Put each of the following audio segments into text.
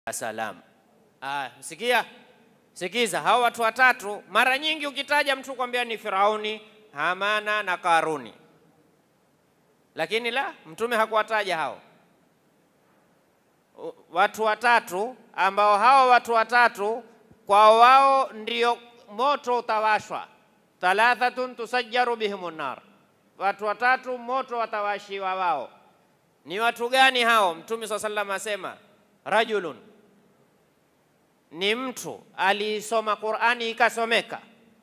salam. Ah, sikia, sikiza, hao watu watatu, mara nyingi ukitaja mtu kwambia ni Firauni, Hamana na Karuni, lakini la mtume hakuwataja hao U- watu watatu ambao hao watu watatu kwa wao ndio moto utawashwa. Thalathatun tusajjaru bihimun nar, watu watatu moto watawashiwa wao. Ni watu gani hao? Mtume swalla sallam asema rajulun, ni mtu aliisoma Qur'ani ikasomeka,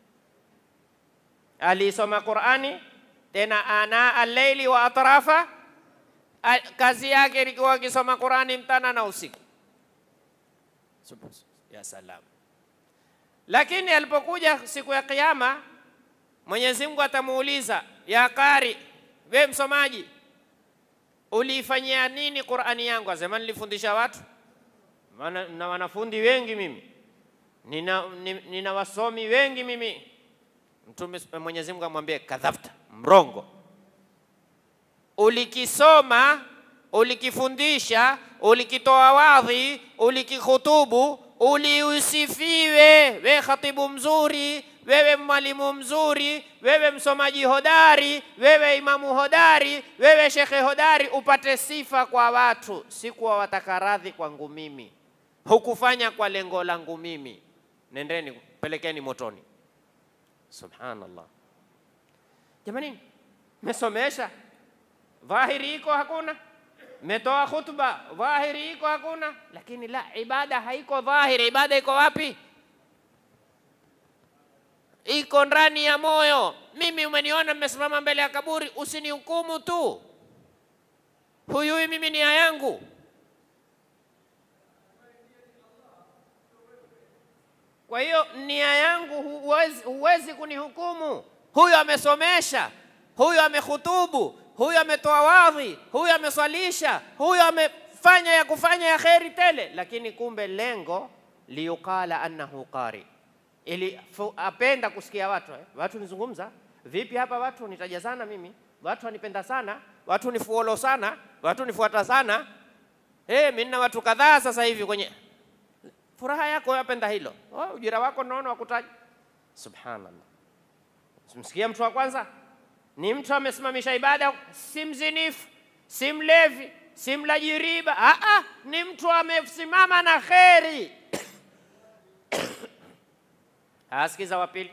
aliisoma Qur'ani tena ana al-laili wa atrafa A- kazi yake ilikuwa akisoma Qurani mchana na usiku. Subhan- Ya salam. Lakini alipokuja siku ya Kiyama, Mwenyezi Mungu atamuuliza ya qari, we msomaji, uliifanyia nini Qurani yangu? Asema nilifundisha watu, maana na wanafundi wengi mimi, nina, ni- nina wasomi wengi mimi. Mtume Mwenyezi Mungu amwambie kadhabta, mrongo ulikisoma, ulikifundisha, ulikitoa wadhi, ulikikhutubu, uliusifiwe, we khatibu mzuri, wewe mwalimu mzuri, wewe msomaji hodari, wewe imamu hodari, wewe shekhe hodari, upate sifa kwa watu, si kuwa wataka radhi kwangu mimi. Hukufanya kwa lengo langu mimi. Nendeni pelekeni motoni. Subhanallah. Jamani, mesomesha dhahiri iko hakuna, metoa khutba dhahiri iko hakuna, lakini la ibada haiko dhahiri. Ibada iko wapi? Iko ndani ya moyo. Mimi umeniona mmesimama mbele ya kaburi, usinihukumu tu, huyui mimi nia yangu. Kwa hiyo nia yangu huwezi, huwezi kunihukumu. Huyu amesomesha, huyu amekhutubu, huyu ametoa wadhi, huyu ameswalisha, huyu amefanya ya kufanya ya kheri tele, lakini kumbe lengo liyuqala annahu qari, ili fu- apenda kusikia watu eh? Watu nizungumza vipi hapa, watu nitajazana mimi, watu wanipenda sana, watu nifuolo sana, watu nifuata sana. Hey, mimi nina watu kadhaa sasa hivi kwenye furaha yako yapenda hilo. Oh, ujira wako naona wakutaja. Subhanallah. Simsikia mtu wa kwanza ni mtu amesimamisha ibada, si mzinifu, si mlevi, si mlaji riba. Ah, ah, ni mtu amesimama na kheri. Asikiza wa pili,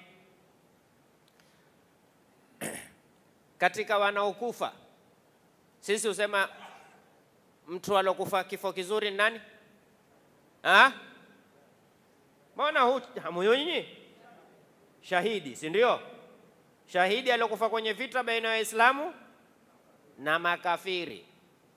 katika wanaokufa sisi husema mtu alokufa kifo kizuri ni nani? Ah? Mbona hu- hamuyui nyinyi? Shahidi, si ndio? Shahidi aliokufa kwenye vita baina ya Waislamu na makafiri.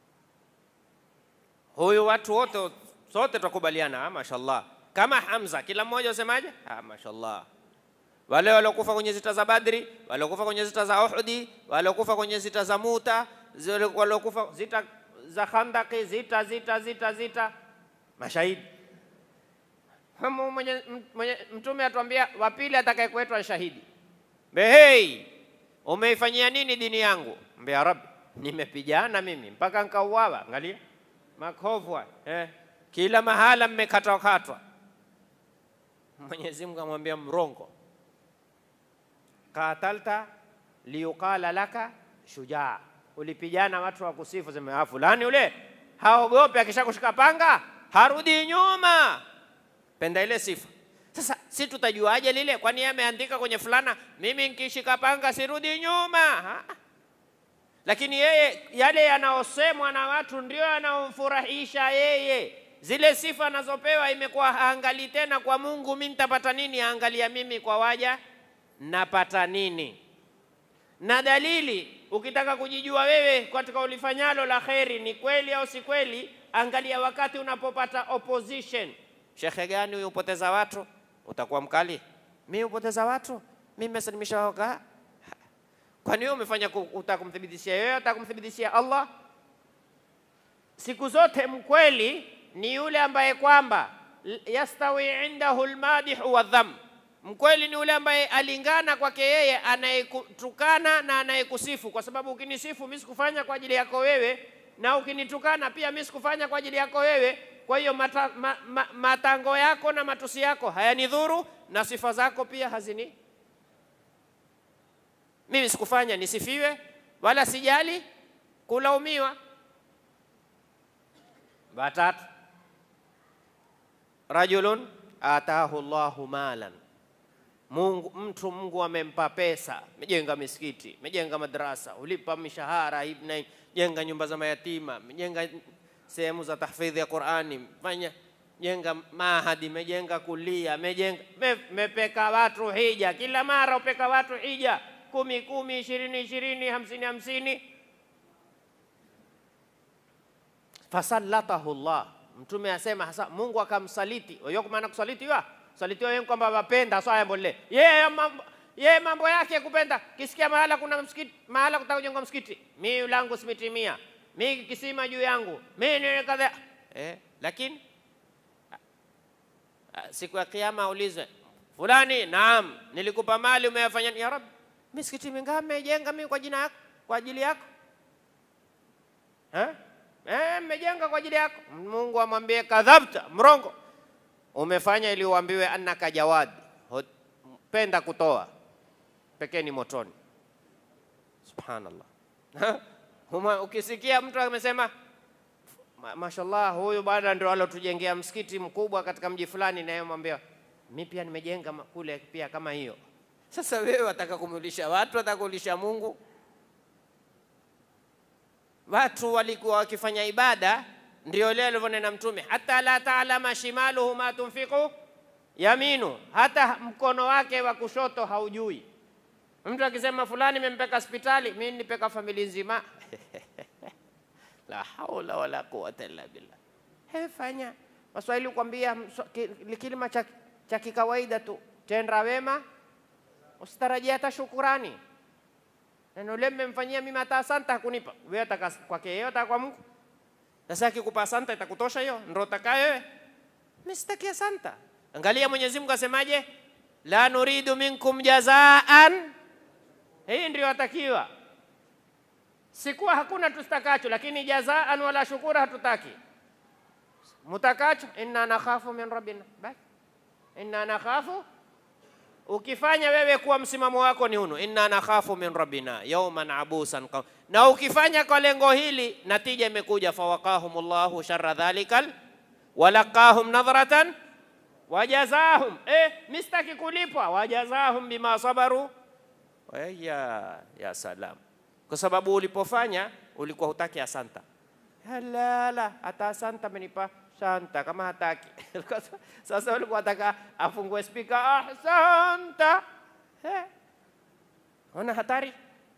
Huyu watu wote sote tukubaliana, ah, mashallah. Kama Hamza, kila mmoja usemaje? Ah, mashallah. Wale waliokufa kwenye zita za Badri, waliokufa kwenye zita za Uhudi, waliokufa kwenye zita za Muta, zile waliokufa zita za Khandaki, zita zita zita zita, mashahidi. Hamu mwenye, mwenye, Mtume atuambia wa pili atakayekuitwa shahidi, behei, umeifanyia nini dini yangu? Mbe ya Rabbi, nimepigana mimi mpaka nkauawa. Angalia makovu haya, eh, kila mahala mmekatwakatwa. Mwenyezi Mungu amwambia mrongo, qatalta liyuqala laka shujaa, ulipigana watu wa kusifu, sema "Ah, fulani ule haogopi, akishakushika panga harudi nyuma penda ile sifa. Sasa si tutajuaje lile? Kwani yeye ameandika kwenye fulana, mimi nikishika panga sirudi nyuma ha? Lakini yeye yale yanayosemwa na watu ndio yanayomfurahisha yeye. Zile sifa anazopewa imekuwa haangalii tena kwa Mungu, mimi nitapata nini, aangalia mimi kwa waja napata nini. Na dalili, ukitaka kujijua wewe katika ulifanyalo la kheri ni kweli au si kweli, angalia wakati unapopata opposition. Shekhe gani huyu upoteza watu, utakuwa mkali. Mimi upoteza watu, mimi nimesalimisha waga. Kwani wewe umefanya ku- utakumthibitishia yeye, utakumthibitishia Allah? Siku zote mkweli ni yule ambaye kwamba l- yastawi indahu almadihu wadham. Mkweli ni yule ambaye alingana kwake yeye anayekutukana na anayekusifu, kwa sababu ukinisifu mimi sikufanya kwa ajili yako wewe, na ukinitukana pia mimi sikufanya kwa ajili yako wewe. Kwa hiyo mata, ma, ma, matango yako na matusi yako hayanidhuru na sifa zako pia hazini. Mimi sikufanya nisifiwe wala sijali kulaumiwa. Watatu, rajulun atahu Allahu malan Mungu, mtu Mungu amempa pesa, mejenga misikiti, mejenga madrasa, ulipa mishahara hivi na hivi, jenga nyumba za mayatima, mejenga sehemu za tahfidhi ya Qur'ani, fanya jenga mahadi, mejenga kulia, mejenga me, mepeka watu hija, kila mara upeka watu hija, kumi kumi, ishirini ishirini, hamsini hamsini. Fasallatahu Allah, Mtume asema hasa Mungu akamsaliti. Wajua kwa maana kusalitiwa salitiwa yeye kwamba wapenda swaya mbole yeye mambo yeye mambo yake kupenda. Kisikia mahala kuna msikiti, mahala kutaka kujengwa msikiti, mimi langu simitimia, mimi kisima juu yangu, mimi ni kadha eh, lakini siku ya kiyama aulizwe fulani, naam, nilikupa mali umeyafanya. Ya Rabbi, misikiti mingapi mmejenga mimi kwa jina yako, kwa ajili yako eh? Eh, mmejenga kwa ajili yako. Mungu amwambie kadhabta, mrongo umefanya ili uambiwe annaka jawad, penda kutoa pekeni motoni. Subhanallah. Ukisikia mtu amesema mashallah, huyu bwana ndio alotujengea msikiti mkubwa katika mji fulani, naye mwambia mi pia nimejenga kule pia kama hiyo. Sasa wewe wataka kumulisha watu, wataka kulisha Mungu? Watu walikuwa wakifanya ibada ndio leo alivyonena Mtume, hata la taalama shimaluhu ma tunfiqu yaminu, hata mkono wake wa kushoto haujui. Mtu akisema fulani mempeka hospitali, mimi nipeka familia nzima la haula wala quwwata illa billah. He, fanya Waswahili kuambia kilima cha, cha kikawaida tu, tenda wema usitarajia hata shukurani. Neno lile mmemfanyia mimi hata asante hakunipa wewe, ataka kwake yeye, ataka kwa Mungu sasa akikupa santa itakutosha hiyo? Ndio utakayo wewe? Mimi sitaki santa. Angalia Mwenyezi Mungu asemaje, la nuridu minkum jazaan. Hii ndio atakiwa, sikuwa hakuna tustakacho, lakini jazaan wala shukura hatutaki. Mutakacho inna nakhafu min rabbina, basi inna nakhafu. Ukifanya wewe kuwa msimamo wako ni hunu, inna nakhafu min rabbina yawman abusan qam na ukifanya kwa lengo hili, natija imekuja, fawaqahumullahu sharra dhalikal walaqahum nadhratan wajazahum. Eh, mistaki kulipwa, wajazahum bima sabaru. Ya, ya salam, kwa sababu ulipofanya ulikuwa hutaki asanta. Halala, hata asanta amenipa santa kama hataki sasa ulikuwa nataka afungue spika, ahsanta. Eh, ona hatari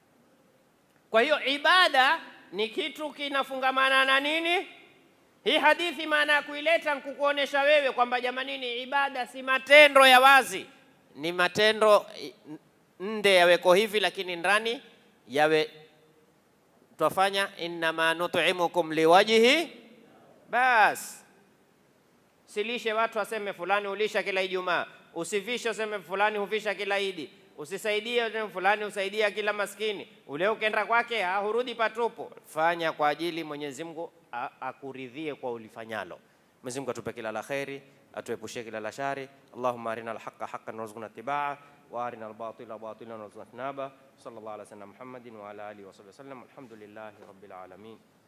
kwa hiyo ibada ni kitu kinafungamana na nini? Hii hadithi maana ya kuileta nkukuonesha wewe kwamba jamanini, ibada si matendo ya wazi, ni matendo nde yaweko hivi, lakini ndani yawe twafanya innama nut'imukum liwajhi. Bas, silishe watu waseme fulani ulisha kila Ijumaa, usivishe useme fulani huvisha kila Idi usisaidie fulani usaidia kila maskini, ule ukenda kwake hurudi patupu. Fanya kwa ajili Mwenyezi Mungu akuridhie kwa ulifanyalo. Mwenyezi Mungu atupe kila la kheri, atuepushie kila la shari. Allahumma arina alhaqa haqqan warzuqna ittibaa wa arina albatila batilan warzuqna ijtinaba. Sallallahu ala sayyidina Muhammadin wa ala alihi wa sahbihi wasallam. Alhamdulillahi rabbil alamin.